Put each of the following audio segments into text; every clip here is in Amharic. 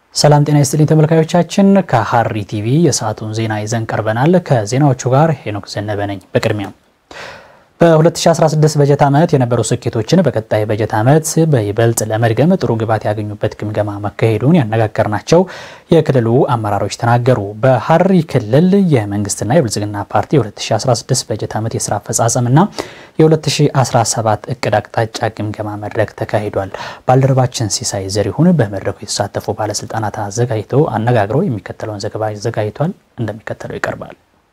ሰላም ጤና ይስጥልኝ ተመልካዮቻችን፣ ከሐሪ ቲቪ የሰዓቱን ዜና ይዘን ቀርበናል። ከዜናዎቹ ጋር ሄኖክ ዘነበ ነኝ። በቅድሚያም በ2016 በጀት ዓመት የነበሩ ስኬቶችን በቀጣይ በጀት ዓመት በይበልጥ ለመድገም ጥሩ ግብዓት ያገኙበት ግምገማ መካሄዱን ያነጋገርናቸው የክልሉ አመራሮች ተናገሩ። በሐረሪ ክልል የመንግስትና የብልጽግና ፓርቲ የ2016 በጀት ዓመት የስራ አፈጻጸምና የ2017 እቅድ አቅጣጫ ግምገማ መድረክ ተካሂዷል። ባልደረባችን ሲሳይ ዘሪሁን በመድረኩ የተሳተፉ ባለስልጣናት አዘጋጅቶ አነጋግሮ የሚከተለውን ዘገባ አዘጋጅቷል። እንደሚከተለው ይቀርባል።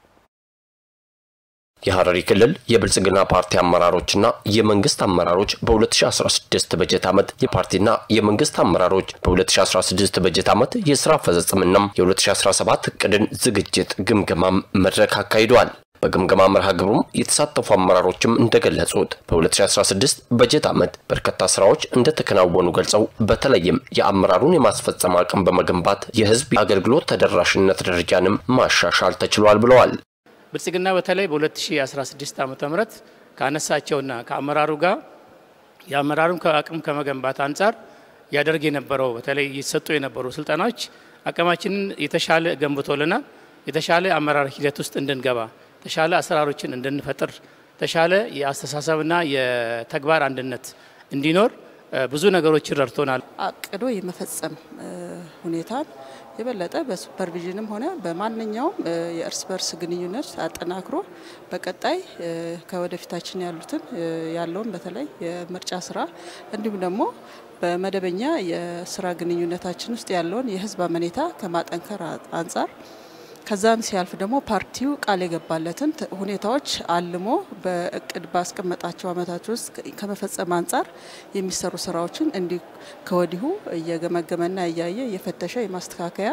የሐረሪ ክልል የብልጽግና ፓርቲ አመራሮችና የመንግስት አመራሮች በ2016 በጀት ዓመት የፓርቲና የመንግስት አመራሮች በ2016 በጀት ዓመት የስራ አፈጻጸምና የ2017 እቅድን ዝግጅት ግምገማም መድረክ አካሂደዋል። በግምገማ መርሃ ግብሩም የተሳተፉ አመራሮችም እንደገለጹት በ2016 በጀት ዓመት በርካታ ስራዎች እንደተከናወኑ ገልጸው በተለይም የአመራሩን የማስፈጸም አቅም በመገንባት የህዝብ አገልግሎት ተደራሽነት ደረጃንም ማሻሻል ተችሏል ብለዋል። ብልጽግና በተለይ በ2016 ዓ ም ካነሳቸውና ከአመራሩ ጋር የአመራሩን አቅም ከመገንባት አንጻር ያደርግ የነበረው በተለይ ይሰጡ የነበሩ ስልጠናዎች አቅማችንን የተሻለ ገንብቶልናል። የተሻለ አመራር ሂደት ውስጥ እንድንገባ፣ የተሻለ አሰራሮችን እንድንፈጥር፣ የተሻለ የአስተሳሰብና የተግባር አንድነት እንዲኖር ብዙ ነገሮችን ረድቶናል። አቅዶ የመፈጸም ሁኔታን የበለጠ በሱፐርቪዥንም ሆነ በማንኛውም የእርስ በርስ ግንኙነት አጠናክሮ በቀጣይ ከወደፊታችን ያሉትን ያለውን በተለይ የምርጫ ስራ እንዲሁም ደግሞ በመደበኛ የስራ ግንኙነታችን ውስጥ ያለውን የህዝብ አመኔታ ከማጠንከር አንጻር ከዛም ሲያልፍ ደግሞ ፓርቲው ቃል የገባለትን ሁኔታዎች አልሞ በእቅድ ባስቀመጣቸው አመታት ውስጥ ከመፈጸም አንጻር የሚሰሩ ስራዎችን እንዲህ ከወዲሁ እየገመገመና እያየ እየፈተሸ የማስተካከያ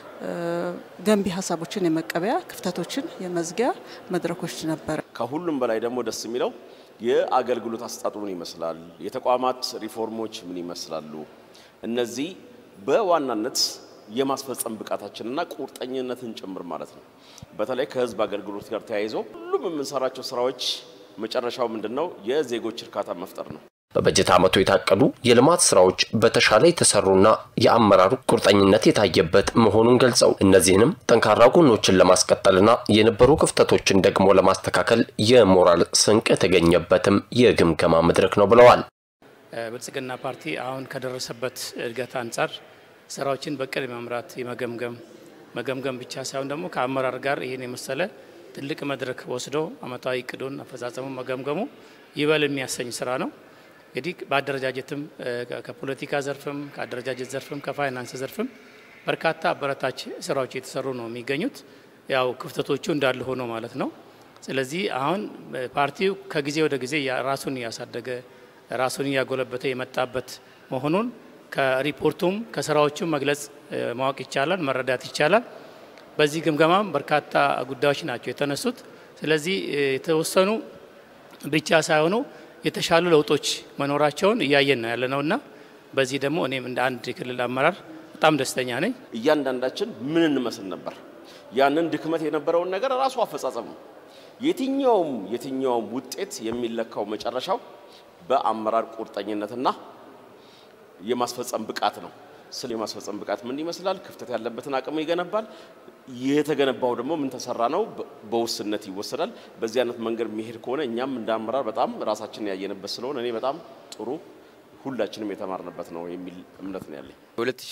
ገንቢ ሀሳቦችን የመቀበያ ክፍተቶችን የመዝጊያ መድረኮች ነበረ። ከሁሉም በላይ ደግሞ ደስ የሚለው የአገልግሎት አሰጣጡ ምን ይመስላል፣ የተቋማት ሪፎርሞች ምን ይመስላሉ፣ እነዚህ በዋናነት የማስፈጸም ብቃታችንና ቁርጠኝነትን ጭምር ማለት ነው። በተለይ ከህዝብ አገልግሎት ጋር ተያይዞ ሁሉም የምንሰራቸው ስራዎች መጨረሻው ምንድን ነው? የዜጎች እርካታ መፍጠር ነው። በበጀት ዓመቱ የታቀዱ የልማት ስራዎች በተሻለ የተሰሩና የአመራሩ ቁርጠኝነት የታየበት መሆኑን ገልጸው እነዚህንም ጠንካራ ጎኖችን ለማስቀጠልና የነበሩ ክፍተቶችን ደግሞ ለማስተካከል የሞራል ስንቅ የተገኘበትም የግምገማ መድረክ ነው ብለዋል። ብልጽግና ፓርቲ አሁን ከደረሰበት እድገት አንጻር ስራዎችን በቅድ መምራት የመገምገም መገምገም ብቻ ሳይሆን ደግሞ ከአመራር ጋር ይህን የመሰለ ትልቅ መድረክ ወስዶ አመታዊ እቅዱን አፈጻጸሙ መገምገሙ ይበል የሚያሰኝ ስራ ነው። እንግዲህ በአደረጃጀትም ከፖለቲካ ዘርፍም ከአደረጃጀት ዘርፍም ከፋይናንስ ዘርፍም በርካታ አበረታች ስራዎች የተሰሩ ነው የሚገኙት። ያው ክፍተቶቹ እንዳለ ሆኖ ማለት ነው። ስለዚህ አሁን ፓርቲው ከጊዜ ወደ ጊዜ ራሱን እያሳደገ ራሱን እያጎለበተ የመጣበት መሆኑን ከሪፖርቱም ከስራዎቹም መግለጽ ማወቅ ይቻላል፣ መረዳት ይቻላል። በዚህ ግምገማም በርካታ ጉዳዮች ናቸው የተነሱት። ስለዚህ የተወሰኑ ብቻ ሳይሆኑ የተሻሉ ለውጦች መኖራቸውን እያየን ነው ያለ ነውና በዚህ ደግሞ እኔም እንደ አንድ የክልል አመራር በጣም ደስተኛ ነኝ። እያንዳንዳችን ምን እንመስል ነበር? ያንን ድክመት የነበረውን ነገር ራሱ አፈጻጸም ነው። የትኛውም የትኛውም ውጤት የሚለካው መጨረሻው በአመራር ቁርጠኝነትና የማስፈጸም ብቃት ነው። ስለ የማስፈጸም ብቃት ምን ይመስላል? ክፍተት ያለበትን አቅም ይገነባል። የተገነባው ደግሞ ምን ተሰራ ነው በውስነት ይወሰዳል። በዚህ አይነት መንገድ የሚሄድ ከሆነ እኛም እንደ አመራር በጣም ራሳችንን ያየንበት ስለሆነ እኔ በጣም ጥሩ ሁላችንም የተማርንበት ነው የሚል እምነት ነው ያለኝ።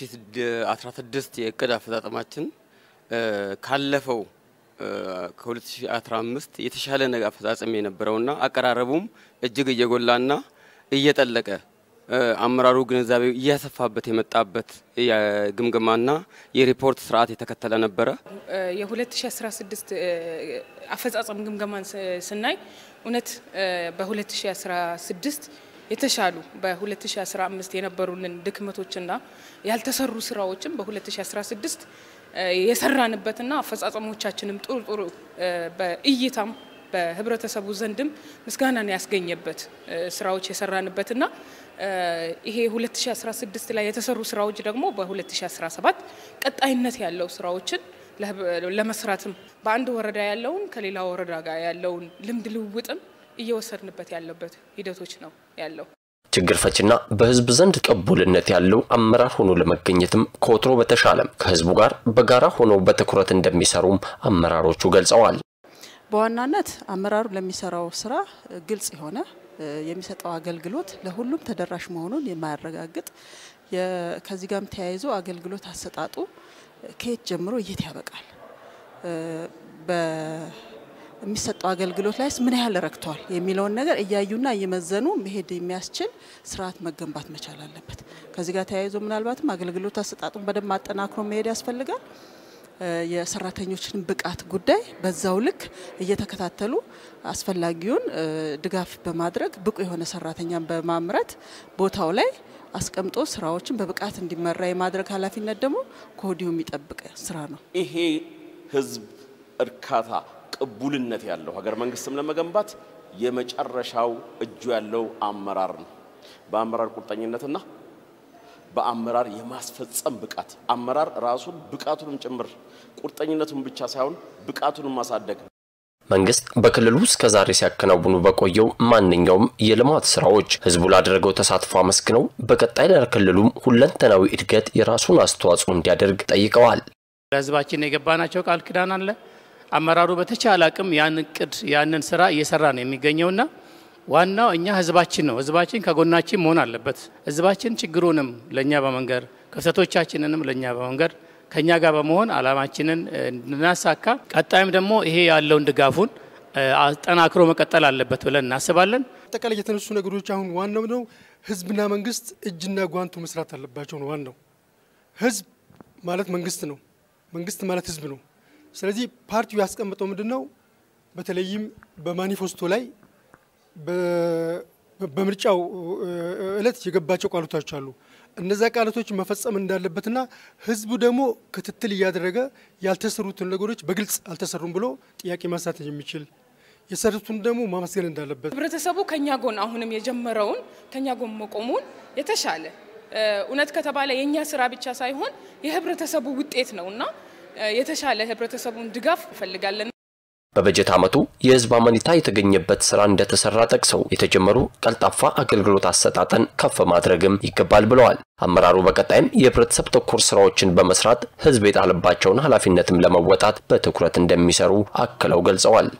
የ2016 የእቅድ አፈጻጸማችን ካለፈው ከ2015 የተሻለ ነገር አፈጻጸም የነበረውና አቀራረቡም እጅግ እየጎላና እየጠለቀ አመራሩ ግንዛቤ እያሰፋበት የመጣበት የግምገማና የሪፖርት ስርዓት የተከተለ ነበረ። የ2016 አፈጻጸም ግምገማን ስናይ እውነት በ2016 የተሻሉ በ2015 የነበሩንን ድክመቶችና ያልተሰሩ ስራዎችን በ2016 የሰራንበትና አፈጻጸሞቻችንም ጥሩ ጥሩ በእይታም በህብረተሰቡ ዘንድም ምስጋናን ያስገኘበት ስራዎች የሰራንበትና ይሄ 2016 ላይ የተሰሩ ስራዎች ደግሞ በ2017 ቀጣይነት ያለው ስራዎችን ለመስራትም በአንድ ወረዳ ያለውን ከሌላ ወረዳ ጋር ያለውን ልምድ ልውውጥም እየወሰድንበት ያለበት ሂደቶች ነው ያለው። ችግር ፈችና በህዝብ ዘንድ ቅቡልነት ያለው አመራር ሆኖ ለመገኘትም ከወትሮ በተሻለም ከህዝቡ ጋር በጋራ ሆነው በትኩረት እንደሚሰሩም አመራሮቹ ገልጸዋል። በዋናነት አመራሩ ለሚሰራው ስራ ግልጽ የሆነ የሚሰጠው አገልግሎት ለሁሉም ተደራሽ መሆኑን የማያረጋግጥ ከዚህ ጋርም ተያይዞ አገልግሎት አሰጣጡ ከየት ጀምሮ የት ያበቃል፣ በሚሰጠው አገልግሎት ላይስ ምን ያህል ረክተዋል የሚለውን ነገር እያዩና እየመዘኑ መሄድ የሚያስችል ስርዓት መገንባት መቻል አለበት። ከዚህ ጋር ተያይዞ ምናልባትም አገልግሎት አሰጣጡን በደንብ አጠናክሮ መሄድ ያስፈልጋል። የሰራተኞችን ብቃት ጉዳይ በዛው ልክ እየተከታተሉ አስፈላጊውን ድጋፍ በማድረግ ብቁ የሆነ ሰራተኛን በማምረት ቦታው ላይ አስቀምጦ ስራዎችን በብቃት እንዲመራ የማድረግ ኃላፊነት ደግሞ ከወዲሁ የሚጠብቅ ስራ ነው። ይሄ ህዝብ እርካታ ቅቡልነት ያለው ሀገር መንግስትም ለመገንባት የመጨረሻው እጁ ያለው አመራር ነው። በአመራር ቁርጠኝነትና በአመራር የማስፈጸም ብቃት አመራር ራሱን ብቃቱንም ጭምር ቁርጠኝነቱን ብቻ ሳይሆን ብቃቱንም ማሳደግ መንግስት በክልሉ እስከ ዛሬ ሲያከናውኑ በቆየው ማንኛውም የልማት ስራዎች ህዝቡ ላደረገው ተሳትፎ አመስግነው በቀጣይ ለክልሉም ሁለንተናዊ እድገት የራሱን አስተዋጽኦ እንዲያደርግ ጠይቀዋል። ለህዝባችን የገባናቸው ቃል ኪዳን አለ። አመራሩ በተቻለ አቅም ያን እቅድ ያንን ስራ እየሰራ ነው የሚገኘውና ዋናው እኛ ህዝባችን ነው። ህዝባችን ከጎናችን መሆን አለበት። ህዝባችን ችግሩንም ለእኛ በመንገር ክፍተቶቻችንንም ለእኛ በመንገር ከእኛ ጋር በመሆን አላማችንን እንድናሳካ ቀጣይም ደግሞ ይሄ ያለውን ድጋፉን አጠናክሮ መቀጠል አለበት ብለን እናስባለን። አጠቃላይ የተነሱ ነገሮች አሁን ዋናው ነው ህዝብና መንግስት እጅና ጓንቱ መስራት አለባቸው ነው ዋናው። ህዝብ ማለት መንግስት ነው፣ መንግስት ማለት ህዝብ ነው። ስለዚህ ፓርቲው ያስቀመጠው ምንድን ነው? በተለይም በማኒፌስቶ ላይ በምርጫው እለት የገባቸው ቃሎቶች አሉ። እነዛ ቃላቶች መፈጸም እንዳለበትና ህዝቡ ደግሞ ክትትል እያደረገ ያልተሰሩትን ነገሮች በግልጽ አልተሰሩም ብሎ ጥያቄ ማንሳት የሚችል የሰሩትን ደግሞ ማመስገን እንዳለበት ህብረተሰቡ ከኛ ጎን አሁንም የጀመረውን ከኛ ጎን መቆሙን የተሻለ እውነት ከተባለ የእኛ ስራ ብቻ ሳይሆን የህብረተሰቡ ውጤት ነው እና የተሻለ ህብረተሰቡን ድጋፍ እንፈልጋለን። በበጀት ዓመቱ የህዝብ አመኔታ የተገኘበት ስራ እንደተሰራ ጠቅሰው የተጀመሩ ቀልጣፋ አገልግሎት አሰጣጠን ከፍ ማድረግም ይገባል ብለዋል። አመራሩ በቀጣይም የህብረተሰብ ተኮር ስራዎችን በመስራት ህዝብ የጣለባቸውን ኃላፊነትም ለመወጣት በትኩረት እንደሚሰሩ አክለው ገልጸዋል።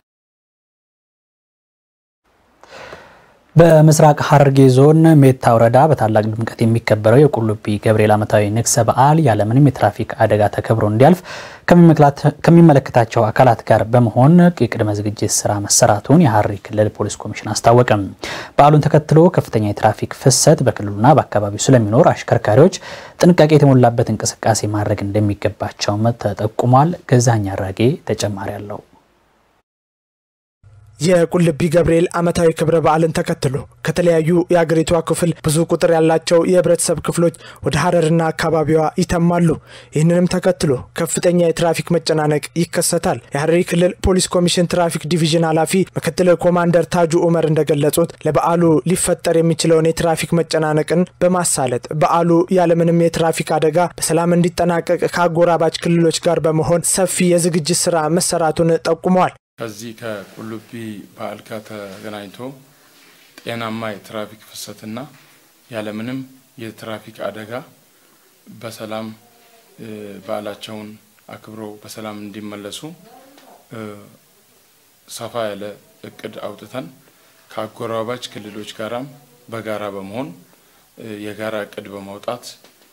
በምስራቅ ሐረርጌ ዞን ሜታ ወረዳ በታላቅ ድምቀት የሚከበረው የቁልቢ ገብርኤል ዓመታዊ ንግሰ በዓል ያለምንም የትራፊክ አደጋ ተከብሮ እንዲያልፍ ከሚመለከታቸው አካላት ጋር በመሆን የቅድመ ዝግጅት ስራ መሰራቱን የሐረሪ ክልል ፖሊስ ኮሚሽን አስታወቀም። በዓሉን ተከትሎ ከፍተኛ የትራፊክ ፍሰት በክልሉና በአካባቢው ስለሚኖር አሽከርካሪዎች ጥንቃቄ የተሞላበት እንቅስቃሴ ማድረግ እንደሚገባቸውም ተጠቁሟል። ገዛኝ አራጌ ተጨማሪ አለው። የቁልቢ ገብርኤል ዓመታዊ ክብረ በዓልን ተከትሎ ከተለያዩ የአገሪቷ ክፍል ብዙ ቁጥር ያላቸው የህብረተሰብ ክፍሎች ወደ ሐረርና አካባቢዋ ይተማሉ። ይህንንም ተከትሎ ከፍተኛ የትራፊክ መጨናነቅ ይከሰታል። የሐረሪ ክልል ፖሊስ ኮሚሽን ትራፊክ ዲቪዥን ኃላፊ ምክትል ኮማንደር ታጁ ኡመር እንደገለጹት ለበዓሉ ሊፈጠር የሚችለውን የትራፊክ መጨናነቅን በማሳለጥ በዓሉ ያለምንም የትራፊክ አደጋ በሰላም እንዲጠናቀቅ ከአጎራባች ክልሎች ጋር በመሆን ሰፊ የዝግጅት ስራ መሰራቱን ጠቁመዋል። ከዚህ ከቁልቢ በዓል ጋር ተገናኝቶ ጤናማ የትራፊክ ፍሰትና ያለምንም የትራፊክ አደጋ በሰላም በዓላቸውን አክብረው በሰላም እንዲመለሱ ሰፋ ያለ እቅድ አውጥተን ከአጎራባች ክልሎች ጋራም በጋራ በመሆን የጋራ እቅድ በማውጣት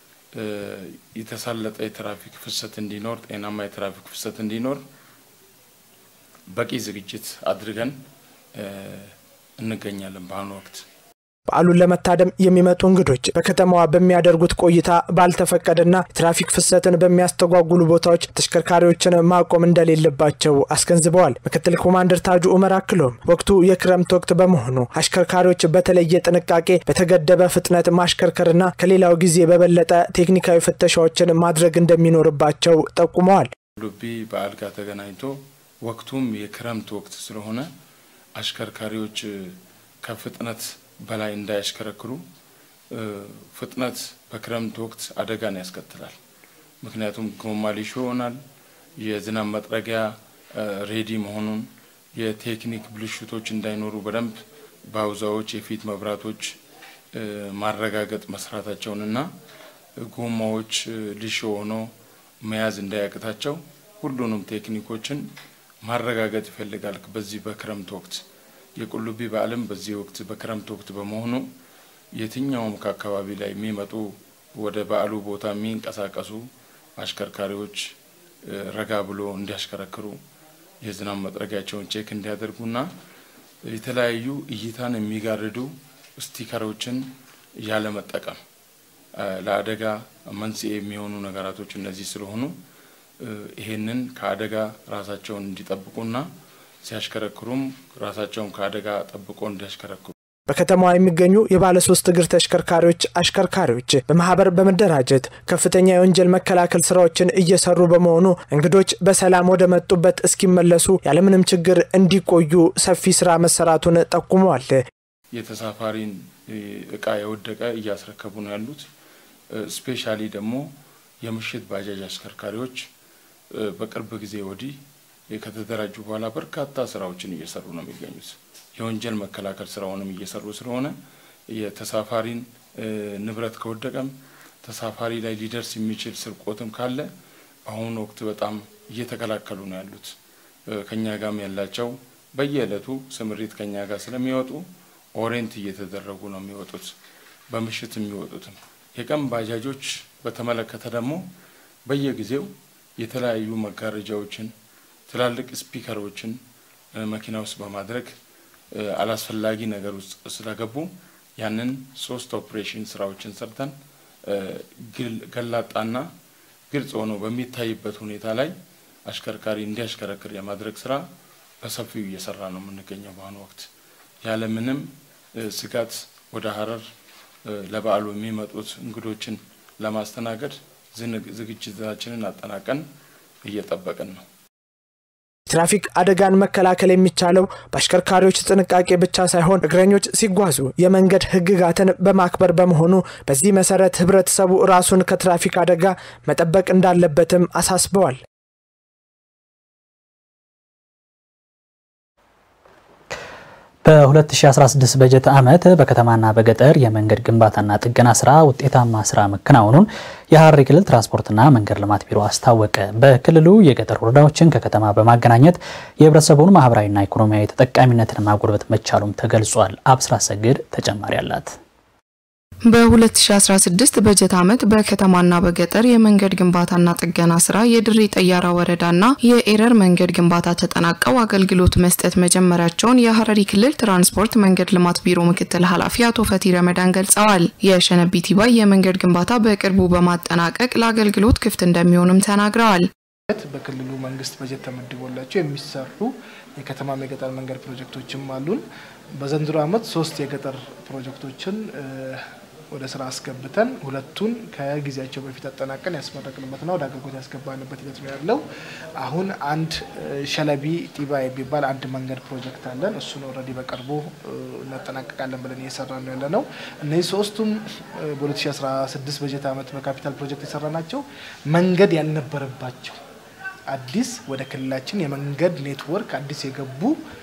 የተሳለጠ የትራፊክ ፍሰት እንዲኖር፣ ጤናማ የትራፊክ ፍሰት እንዲኖር በቂ ዝግጅት አድርገን እንገኛለን። በአሁኑ ወቅት በዓሉን ለመታደም የሚመጡ እንግዶች በከተማዋ በሚያደርጉት ቆይታ ባልተፈቀደና ትራፊክ ፍሰትን በሚያስተጓጉሉ ቦታዎች ተሽከርካሪዎችን ማቆም እንደሌለባቸው አስገንዝበዋል። ምክትል ኮማንደር ታጁ ኡመር አክሎም ወቅቱ የክረምት ወቅት በመሆኑ አሽከርካሪዎች በተለየ ጥንቃቄ በተገደበ ፍጥነት ማሽከርከርና ከሌላው ጊዜ በበለጠ ቴክኒካዊ ፍተሻዎችን ማድረግ እንደሚኖርባቸው ጠቁመዋል። ቁልቢ በዓል ጋር ተገናኝቶ ወቅቱም የክረምት ወቅት ስለሆነ አሽከርካሪዎች ከፍጥነት በላይ እንዳያሽከረክሩ ፍጥነት በክረምት ወቅት አደጋን ያስከትላል። ምክንያቱም ጎማ ሊሾ ይሆናል። የዝናብ መጥረጊያ ሬዲ መሆኑን የቴክኒክ ብልሽቶች እንዳይኖሩ በደንብ ባውዛዎች፣ የፊት መብራቶች ማረጋገጥ መስራታቸውንና ጎማዎች ልሾ ሆኖ መያዝ እንዳያቅታቸው ሁሉንም ቴክኒኮችን ማረጋገጥ ይፈልጋል። በዚህ በክረምት ወቅት የቁልቢ በዓልም በዚህ ወቅት በክረምት ወቅት በመሆኑ የትኛውም ከአካባቢ ላይ የሚመጡ ወደ በዓሉ ቦታ የሚንቀሳቀሱ አሽከርካሪዎች ረጋ ብሎ እንዲያሽከረክሩ የዝናብ መጥረጊያቸውን ቼክ እንዲያደርጉና የተለያዩ እይታን የሚጋርዱ ስቲከሮችን ያለመጠቀም ለአደጋ መንስኤ የሚሆኑ ነገራቶች እነዚህ ስለሆኑ ይሄንን ከአደጋ ራሳቸውን እንዲጠብቁና ሲያሽከረክሩም ራሳቸውን ከአደጋ ጠብቆ እንዲያሽከረክሩ በከተማዋ የሚገኙ የባለ ሶስት እግር ተሽከርካሪዎች አሽከርካሪዎች በማህበር በመደራጀት ከፍተኛ የወንጀል መከላከል ስራዎችን እየሰሩ በመሆኑ እንግዶች በሰላም ወደ መጡበት እስኪመለሱ ያለምንም ችግር እንዲቆዩ ሰፊ ስራ መሰራቱን ጠቁመዋል። የተሳፋሪን እቃ የወደቀ እያስረከቡ ነው ያሉት። ስፔሻሊ ደግሞ የምሽት ባጃጅ አሽከርካሪዎች በቅርብ ጊዜ ወዲህ ከተደራጁ በኋላ በርካታ ስራዎችን እየሰሩ ነው የሚገኙት። የወንጀል መከላከል ስራውንም እየሰሩ ስለሆነ የተሳፋሪን ንብረት ከወደቀም ተሳፋሪ ላይ ሊደርስ የሚችል ስርቆትም ካለ በአሁኑ ወቅት በጣም እየተከላከሉ ነው ያሉት። ከኛ ጋርም ያላቸው በየዕለቱ ስምሪት ከኛ ጋር ስለሚወጡ ኦሬንት እየተደረጉ ነው የሚወጡት። በምሽት የሚወጡትም የቀን ባጃጆች በተመለከተ ደግሞ በየጊዜው የተለያዩ መጋረጃዎችን፣ ትላልቅ ስፒከሮችን መኪና ውስጥ በማድረግ አላስፈላጊ ነገር ውስጥ ስለገቡ ያንን ሶስት ኦፕሬሽን ስራዎችን ሰርተን ገላጣና ግልጽ ሆኖ በሚታይበት ሁኔታ ላይ አሽከርካሪ እንዲያሽከረክር የማድረግ ስራ በሰፊው እየሰራ ነው የምንገኘው። በአሁኑ ወቅት ያለምንም ስጋት ወደ ሀረር ለበዓሉ የሚመጡት እንግዶችን ለማስተናገድ ዝግጅታችንን አጠናቀን እየጠበቅን ነው። የትራፊክ አደጋን መከላከል የሚቻለው በአሽከርካሪዎች ጥንቃቄ ብቻ ሳይሆን እግረኞች ሲጓዙ የመንገድ ሕግጋትን በማክበር በመሆኑ በዚህ መሰረት ህብረተሰቡ ራሱን ከትራፊክ አደጋ መጠበቅ እንዳለበትም አሳስበዋል። በ2016 በጀት ዓመት በከተማና በገጠር የመንገድ ግንባታና ጥገና ስራ ውጤታማ ስራ መከናወኑን የሐረሪ ክልል ትራንስፖርትና መንገድ ልማት ቢሮ አስታወቀ። በክልሉ የገጠር ወረዳዎችን ከከተማ በማገናኘት የህብረተሰቡን ማህበራዊና ኢኮኖሚያዊ ተጠቃሚነትን ማጎልበት መቻሉም ተገልጿል። አብስራ ሰግድ ተጨማሪ አላት። በ2016 በጀት ዓመት በከተማና በገጠር የመንገድ ግንባታና ጥገና ስራ የድሬ ጠያራ ወረዳና የኤረር መንገድ ግንባታ ተጠናቀው አገልግሎት መስጠት መጀመሪያቸውን የሐረሪ ክልል ትራንስፖርት መንገድ ልማት ቢሮ ምክትል ኃላፊ አቶ ፈቲ ረመዳን ገልጸዋል። የሸነቢ ቲባይ የመንገድ ግንባታ በቅርቡ በማጠናቀቅ ለአገልግሎት ክፍት እንደሚሆንም ተናግረዋል። በክልሉ መንግስት በጀት ተመድቦላቸው የሚሰሩ የከተማም የገጠር መንገድ ፕሮጀክቶችም አሉን። በዘንድሮ ዓመት ሶስት የገጠር ፕሮጀክቶችን ወደ ስራ አስገብተን ሁለቱን ከጊዜያቸው በፊት አጠናቀን ያስመረቅንበትና ወደ አገልግሎት ያስገባንበት ሂደት ነው ያለው። አሁን አንድ ሸለቢ ጢባ የሚባል አንድ መንገድ ፕሮጀክት አለን። እሱን ኦልሬዲ በቅርቡ እናጠናቀቃለን ብለን እየሰራ ነው ያለ ነው። እነዚህ ሶስቱም በ2016 በጀት ዓመት በካፒታል ፕሮጀክት የሰራ ናቸው። መንገድ ያልነበረባቸው አዲስ ወደ ክልላችን የመንገድ ኔትወርክ አዲስ የገቡ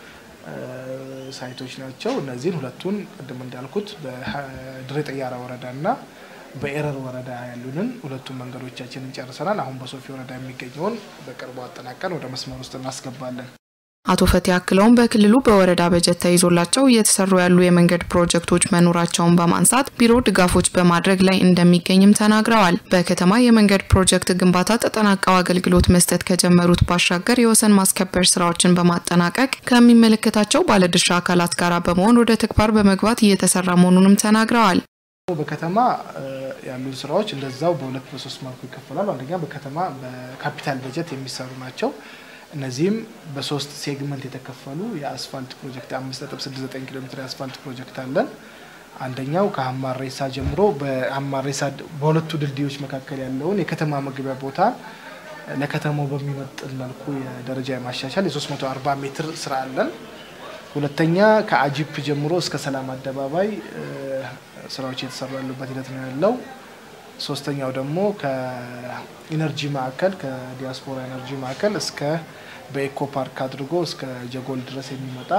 ሳይቶች ናቸው። እነዚህን ሁለቱን ቅድም እንዳልኩት በድሬ ጠያራ ወረዳና በኤረር ወረዳ ያሉንን ሁለቱን መንገዶቻችንን ጨርሰናል። አሁን በሶፊ ወረዳ የሚገኘውን በቅርቡ አጠናቀን ወደ መስመር ውስጥ እናስገባለን። አቶ ፈቲ አክለውም በክልሉ በወረዳ በጀት ተይዞላቸው እየተሰሩ ያሉ የመንገድ ፕሮጀክቶች መኖራቸውን በማንሳት ቢሮ ድጋፎች በማድረግ ላይ እንደሚገኝም ተናግረዋል። በከተማ የመንገድ ፕሮጀክት ግንባታ ተጠናቀው አገልግሎት መስጠት ከጀመሩት ባሻገር የወሰን ማስከበር ስራዎችን በማጠናቀቅ ከሚመለከታቸው ባለድርሻ አካላት ጋር በመሆን ወደ ተግባር በመግባት እየተሰራ መሆኑንም ተናግረዋል። በከተማ ያሉን ስራዎች እንደዛው በሁለት በሶስት መልኩ ይከፈላሉ። አንደኛ በከተማ በካፒታል በጀት የሚሰሩ ናቸው። እነዚህም በሶስት ሴግመንት የተከፈሉ የአስፋልት ፕሮጀክት አምስት ነጥብ ስድስት ዘጠኝ ኪሎ ሜትር የአስፋልት ፕሮጀክት አለን። አንደኛው ከሀማሬሳ ጀምሮ በሀማሬሳ በሁለቱ ድልድዮች መካከል ያለውን የከተማ መግቢያ ቦታ ለከተማው በሚመጥን መልኩ የደረጃ የማሻሻል የ340 ሜትር ስራ አለን። ሁለተኛ ከአጂፕ ጀምሮ እስከ ሰላም አደባባይ ስራዎች እየተሰሩ ያሉበት ሂደት ነው ያለው። ሶስተኛው ደግሞ ከኢነርጂ ማዕከል ከዲያስፖራ ኢነርጂ ማዕከል እስከ በኤኮ ፓርክ አድርጎ እስከ ጀጎል ድረስ የሚመጣ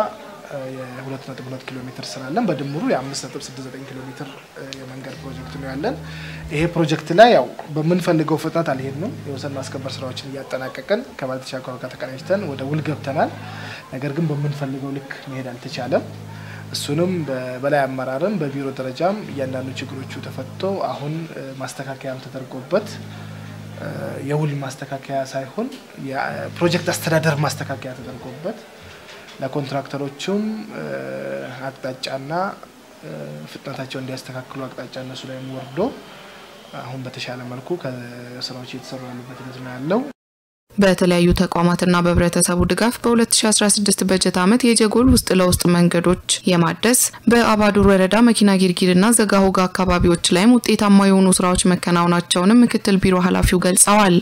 የሁለት ነጥብ ሁለት ኪሎ ሜትር ስላለን በድምሩ የአምስት ነጥብ ስድስት ዘጠኝ ኪሎ ሜትር የመንገድ ፕሮጀክት ነው ያለን። ይሄ ፕሮጀክት ላይ ያው በምንፈልገው ፍጥነት አልሄድንም። የወሰን ማስከበር ስራዎችን እያጠናቀቅን ከባለድርሻ አካላት ጋር ተቀናጅተን ወደ ውል ገብተናል። ነገር ግን በምንፈልገው ልክ መሄድ አልተቻለም። እሱንም በበላይ አመራርም በቢሮ ደረጃም እያንዳንዱ ችግሮቹ ተፈቶ አሁን ማስተካከያም ተደርጎበት የውል ማስተካከያ ሳይሆን የፕሮጀክት አስተዳደር ማስተካከያ ተደርጎበት ለኮንትራክተሮቹም አቅጣጫና ፍጥነታቸው እንዲያስተካክሉ አቅጣጫ እነሱ ላይ ወርዶ አሁን በተሻለ መልኩ ከስራዎች እየተሰሩ ያሉበት ሂደት ነው ያለው። በተለያዩ ተቋማትና በህብረተሰቡ ድጋፍ በ2016 በጀት ዓመት የጀጎል ውስጥ ለውስጥ መንገዶች የማደስ በአባዱር ወረዳ መኪና ጊርጊርና ዘጋሆጋ አካባቢዎች ላይም ውጤታማ የሆኑ ስራዎች መከናወናቸውንም ምክትል ቢሮ ኃላፊው ገልጸዋል።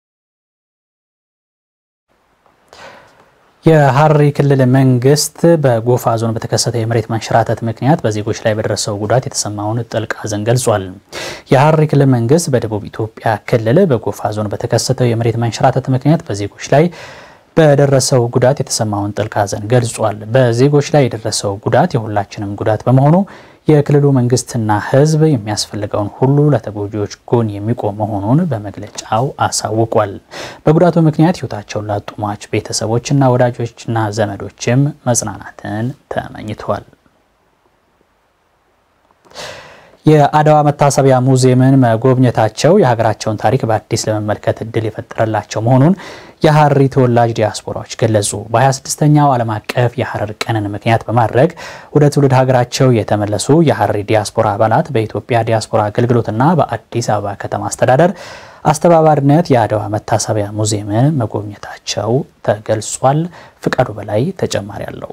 የሐረሪ ክልል መንግስት በጎፋ ዞን በተከሰተ የመሬት መንሸራተት ምክንያት በዜጎች ላይ በደረሰው ጉዳት የተሰማውን ጥልቅ ሐዘን ገልጿል። የሐረሪ ክልል መንግስት በደቡብ ኢትዮጵያ ክልል በጎፋ ዞን በተከሰተው የመሬት መንሸራተት ምክንያት በዜጎች ላይ በደረሰው ጉዳት የተሰማውን ጥልቅ ሐዘን ገልጿል። በዜጎች ላይ የደረሰው ጉዳት የሁላችንም ጉዳት በመሆኑ የክልሉ መንግስትና ሕዝብ የሚያስፈልገውን ሁሉ ለተጎጂዎች ጎን የሚቆም መሆኑን በመግለጫው አሳውቋል። በጉዳቱ ምክንያት ሕይወታቸውን ላጡ ሟች ቤተሰቦችና ወዳጆችና ዘመዶችም መጽናናትን ተመኝቷል። የአድዋ መታሰቢያ ሙዚየምን መጎብኘታቸው የሀገራቸውን ታሪክ በአዲስ ለመመልከት እድል የፈጠረላቸው መሆኑን የሐረሪ ተወላጅ ዲያስፖራዎች ገለጹ። በ26ኛው ዓለም አቀፍ የሐረር ቀንን ምክንያት በማድረግ ወደ ትውልድ ሀገራቸው የተመለሱ የሐረሪ ዲያስፖራ አባላት በኢትዮጵያ ዲያስፖራ አገልግሎትና በአዲስ አበባ ከተማ አስተዳደር አስተባባሪነት የአድዋ መታሰቢያ ሙዚየምን መጎብኘታቸው ተገልጿል። ፍቃዱ በላይ ተጨማሪ አለው።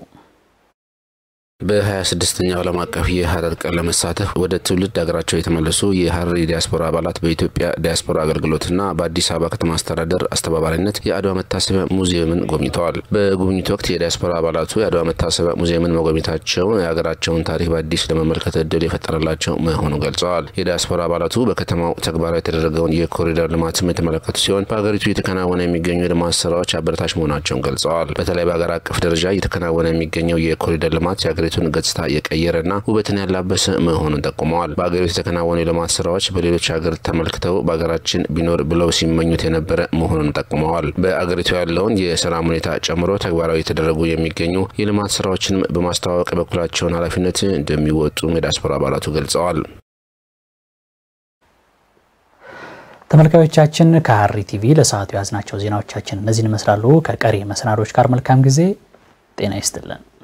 በ26ኛው ዓለም አቀፍ የሐረር ቀን ለመሳተፍ ወደ ትውልድ ሀገራቸው የተመለሱ የሐረሪ ዲያስፖራ አባላት በኢትዮጵያ ዲያስፖራ አገልግሎትና በአዲስ አበባ ከተማ አስተዳደር አስተባባሪነት የአድዋ መታሰቢያ ሙዚየምን ጎብኝተዋል። በጉብኝቱ ወቅት የዲያስፖራ አባላቱ የአድዋ መታሰቢያ ሙዚየምን መጎብኘታቸው የሀገራቸውን ታሪክ በአዲስ ለመመልከት እድል የፈጠረላቸው መሆኑን ገልጸዋል። የዲያስፖራ አባላቱ በከተማው ተግባራዊ የተደረገውን የኮሪደር ልማትም የተመለከቱ ሲሆን በሀገሪቱ እየተከናወነ የሚገኙ የልማት ስራዎች አበረታች መሆናቸውን ገልጸዋል። በተለይ በሀገር አቀፍ ደረጃ እየተከናወነ የሚገኘው የኮሪደር ልማት የሀገሪቱን ገጽታ የቀየረና ውበትን ያላበሰ መሆኑን ጠቁመዋል። በሀገሪቱ የተከናወኑ የልማት ስራዎች በሌሎች ሀገር ተመልክተው በሀገራችን ቢኖር ብለው ሲመኙት የነበረ መሆኑን ጠቁመዋል። በአገሪቱ ያለውን የሰላም ሁኔታ ጨምሮ ተግባራዊ የተደረጉ የሚገኙ የልማት ስራዎችን በማስተዋወቅ የበኩላቸውን ኃላፊነት እንደሚወጡ የዲያስፖራ አባላቱ ገልጸዋል። ተመልካዮቻችን ከሐረሪ ቲቪ ለሰዓቱ የያዝናቸው ዜናዎቻችን እነዚህን ይመስላሉ። ከቀሪ መሰናዶች ጋር መልካም ጊዜ። ጤና ይስጥልን።